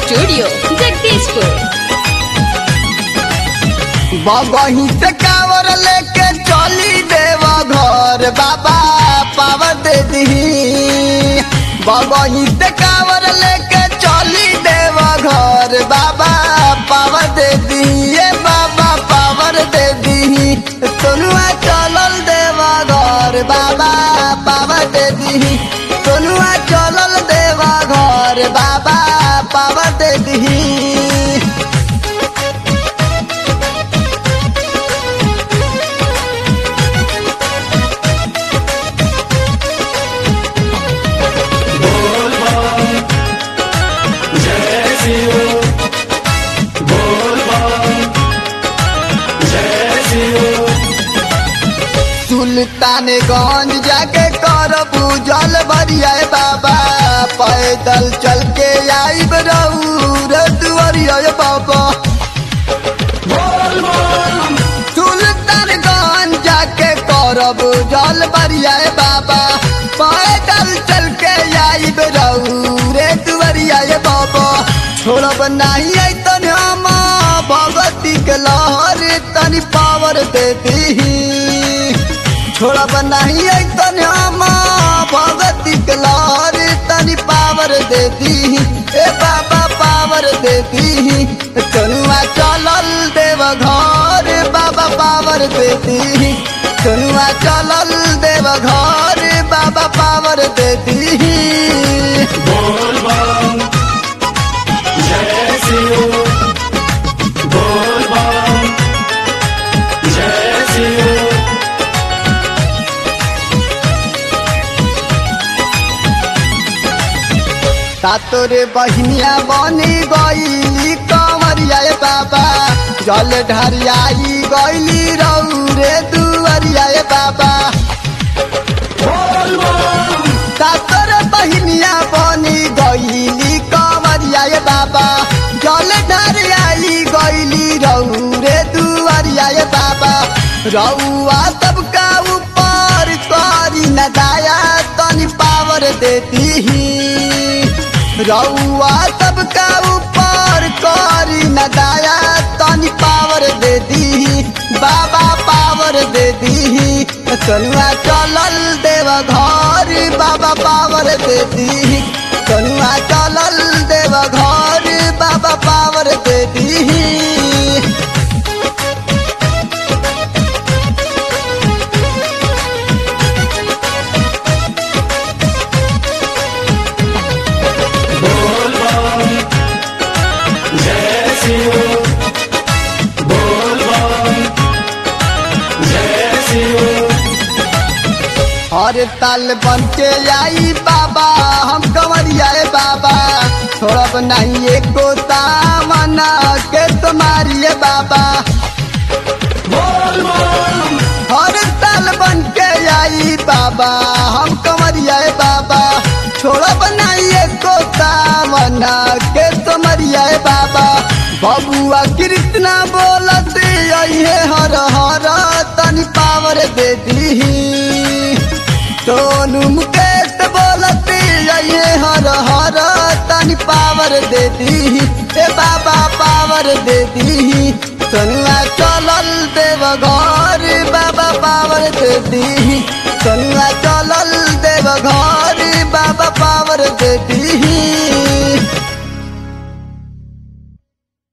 studio Jagdishpur बगही से कावर लेके चली देवा घर बाबा पावर दे दी बगही से कावर लेके चली देवा घर बाबा पावर दे दी ये बाबा पावर दे दी सोनुआ चलल देवा घर बाबा पावर दे दी सोनुआ चलल देवा घर बाबा पावर दे दी सुल्तानगंज जाके कर पूजल बरिया बाबा पैदल चल के आईब रऊर दुआरिया बाबा सुल्तानगंज जाके करब जल बरिया बाबा पैदल चल के आईब रऊर दुआरिया बाबा छोड़ब नहीं आई तन हम भगवती के लहर तनी पावर दे दी छोड़ब नहीं आई तन हम भगवती के लहर तनी पावर दे दी ए बाबा पावर दे दी चनुआ चलल देव घर बाबा पावर दे दी चनुआ चलल देव घर बाबा पावर दे दी तोरे बहनिया बनी गईली कमरिया ए बाबा जल ढरियाई गईली रौरे दुअरिया ए बाबा तोरे बहनिया बनी गईली कमरिया ए बाबा जल ढरियाई गईली रौरे दुअरिया ए बाबा रउआ सबका ऊपर करी न दाया तनी पावर देती रउआ सबका ऊपर करी न दाया तनी पावर दे दी बाबा पावर दे दी तनुआ चलल देव घर बाबा पावर दे दी तनुआ चलल देव घर बाबा पावर दे दी हर ताल बन के आई बाबा हम कंवरिया ए बाबा छोड़ब नहीं एको तामना के तुम्हारी बाबा हर ताल बन के आई बाबा हम कंवरिया ए बाबा छोड़ब नहीं एको तामना के तुम्हारिया ए बाबा बबुआ कृष्णा बोलत अहे हर हर तनी पावर दे दी सोनू मुकेश बोलती ये हर हर तनी पावर दे दी ए बाबा पावर दे दी सोनुआ चलल देव घर बाबा पावर दे दी सोनुआ